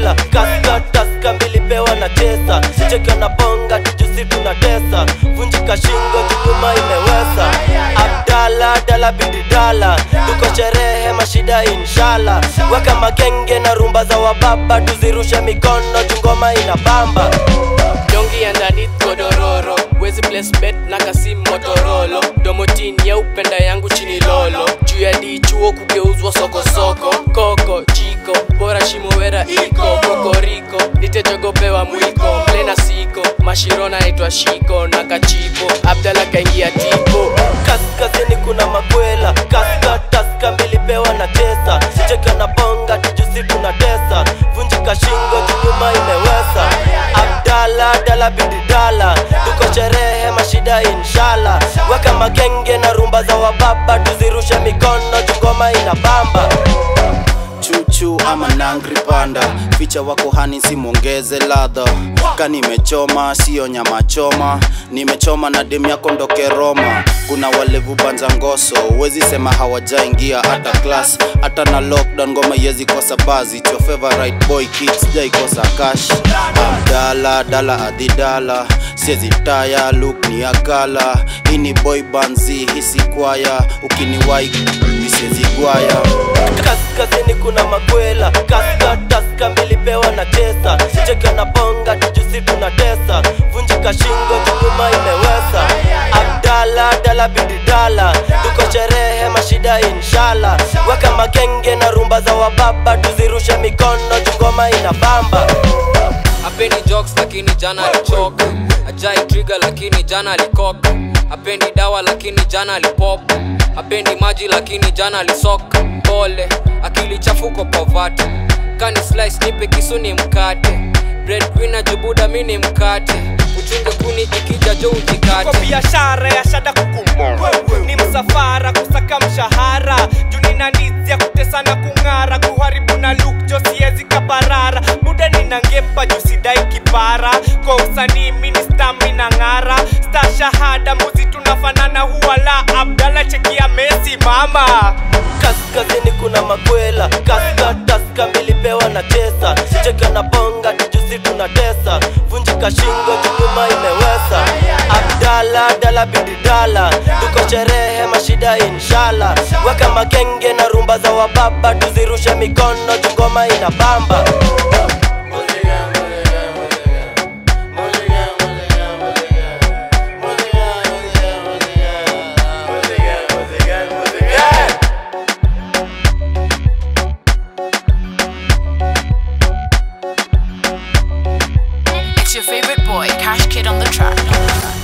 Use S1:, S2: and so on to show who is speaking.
S1: makwela kaska taska mbili pewa na tesa cheka na bonga tujusi tunatesa vunjika shingo jukuma imewesa abdala dala bidi dala tuko sherehe mashida inshala weka magenge na rumba za wababa tuzirushe mikono jungoma ina bamba
S2: dongi underneath godororo wezi place bet na kasi motorolo domotin ya upenda yangu chini lolo juu ya dichuo kugeuzwa sokosoko koko jiko bora shimowera iko kokoriko nitejogopewa mwiko mlena siko mashirona naitwa shiko na kachipo abdala kaingia tipo
S1: kaskazini kuna makwela kaska taska mbili pewa na tesa cheka na bonga tujusi tunatesa vunjika shingo jukuma imewesa abdala dala bidi dala tuko sherehe mashida inshala weka magenge na rumba za wababa tuzirushe mikono jungoma ina bamba
S3: chuchu ama nangri panda ficha wako hani simwongeze ladha ka nimechoma siyo nyama choma nimechoma na demu yako ndoke roma kuna walevu banza ngoso huwezi sema hawajaingia hata class hata na lockdown ngoma yezi kosa bazi It's your favorite boy kids jaikosa cash abdala dala adidala siezi taya look ni akala hii ni boy banzi hisi kwaya ukiniwai misiezi gwaya
S1: kaskazini kuna makwela kaska taska mbili pewa na tesa cheka na bonga tujusi tunatesa vunjika shingo jukuma imewesa abdala dala bidi dala tuko sherehe mashida inshala weka magenge na rumba za wababa tuzirushe mikono jungoma ina bamba
S2: apendi jokes lakini jana alichoka ajai trigger lakini jana alikoka apendi dawa lakini jana alipop apendi maji lakini jana alisoka pole akili chafuko povati kani slice nipe kisuni mkate breadwinner jubuda mini mkate uchunge kuni ikija jo
S4: kwa
S2: ujikate
S4: biashara ya shada kukumo ni msafara kusaka mshahara junina nizi ya kutesa na kung'ara kuharibu na luk jo siezi kaparara buda nina ngepa jusidai kipara kwa usanii mini stami na ng'ara sta shahada muzi tunafanana huwala abdala chekia mesi mama
S1: kaskazini kuna makwela kaska taska mbili pewa na tesa cheka na bonga tujusi tunatesa vunjika shingo jukuma imewesa abdala dala bidi dala tuko sherehe mashida inshala weka magenge na rumba za wababa tuzirushe mikono jungoma ina bamba
S5: It's your favorite boy, Cash Kid on the track.